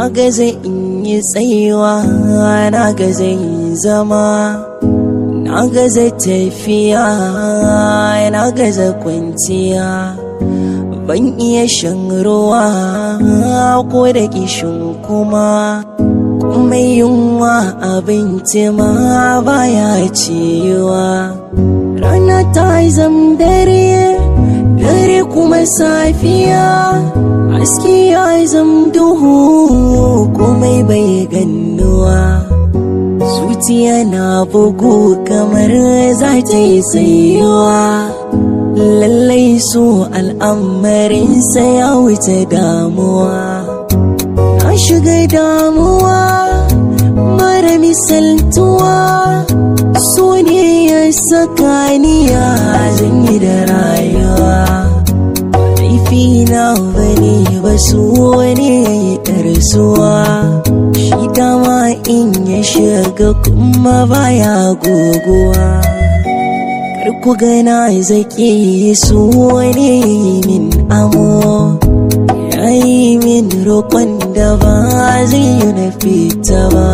na gaza in yi tsayuwa na gaza in zama na gaza tafiya na gaza kwanciya ban iya shan ruwa ko da kishin kuma mai yunwa abinci ma baya ciwa rana ta zam dare dare kuma safiya aski ya zam duhu komai bai gannuwa zuciya na bugu kamar za ta yi tsayuwa lallai so al'amarinsa ya wuce damuwa na shiga damuwa mara misaltuwa so ne ya saka niya zan yi da rayuwa laifi na bane ba su wani ya yi ɗarsuwa shi dama in ya shiga kuma baya goguwa ku gana zaki su wani min amo ya yi min roƙon da ba zai yi na fita ba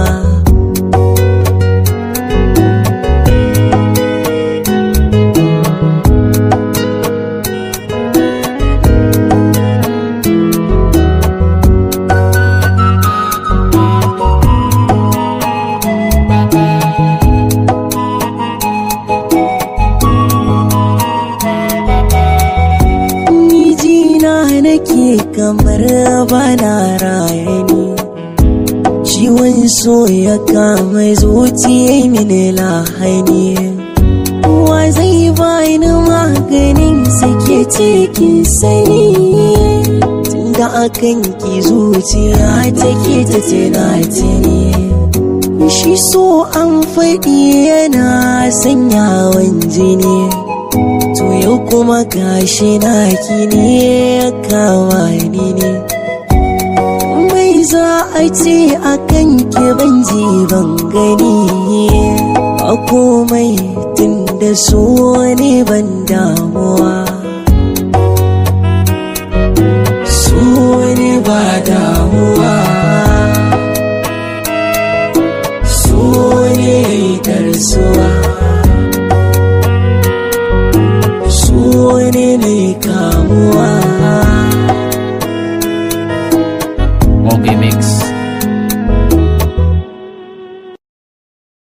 nake kamar bana rayani ciwon so ya kama zuciya mini lahani wa zai bani maganin sake cikin sani tunda akan ki zuciya take ta tunatini shi so an faɗi yana sanyawan jini to yau kuma gashi na ne kawa ni ne mai za a ce a kan ki ban ji ban gani a komai tun da so ne ban damuwa so ne ba damuwa so ne tarsuwa